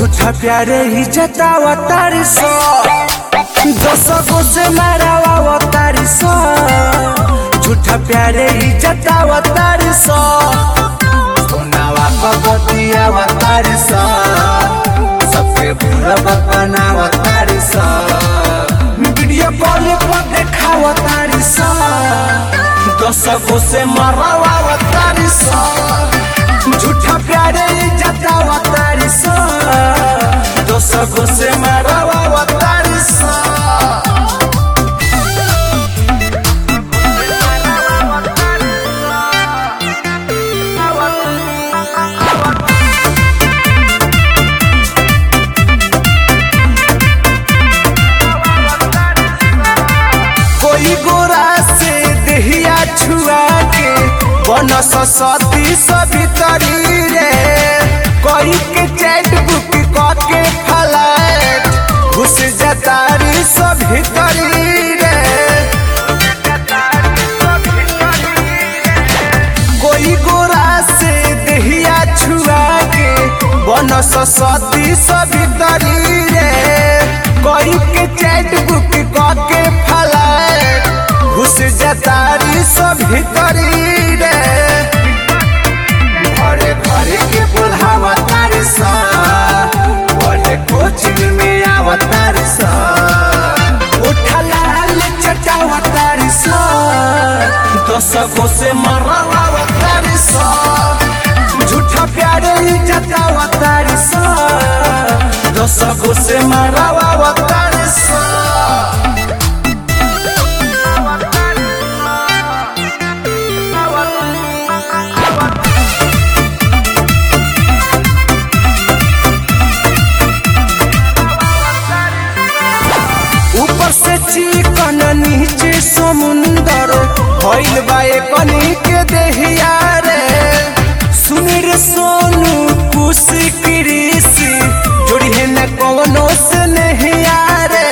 झूठा प्यारे ही जतावा तारी सो दस गो से मारावा तारी सो झूठा प्यारे ही जतावा तारी सो सोनावा पगतिया तारी सो सबके बुरा बनावा तारी सो वीडियो कॉल पर देखावा तारी सो दस गो से मारावा तारी सो झूठा प्यारे जतावा तारी सो दस गो से मारावा तारी सो कोई गोरा से देहिया छुआ के बनस सती सभी तरी रे कोई के चैट बुक क के फलाट घुस जतारी सभी तरी रे कोई गोरा से देहिया छुआ के बनस सती सभी तरी रे कोई के चैट बुक क के फलाट घुस जतारी सभी तरी रे घरे घरे के बुढ़ावा तारी सा बड़े कोचिंग में आवा तारी सा उठला ले चटावा तारी सा दस गो से मरावा तारी सा झूठा प्यारे जतावा तारी सा दस गो से मरावा तारी सा ऊपर से चिकन नीचे समुंदर भइल बा कनी के देहिया रे सुनी रे सोनू कुशी कृषि जोड़ी है न कवनो से नहीं रे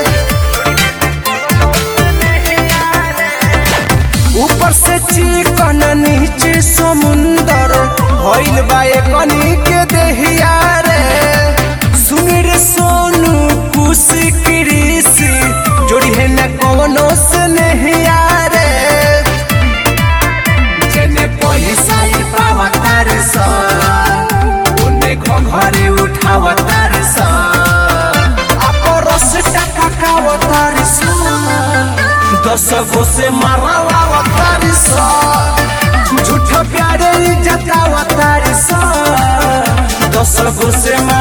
ऊपर से चिकन नीचे समुंदर भइल बा कनी के देहिया रे सुनी रे सोनू कुशी कृषि जोड़ी है न कवनो से नहीं रे जेने पैसा ही पावा तारे सा ओने घरे उठावा तारे सा अपरस टका कावा तारे सा दस गो से मारावा तारे सा झूठा प्यारे जतावा तारे सा दस गो से मारा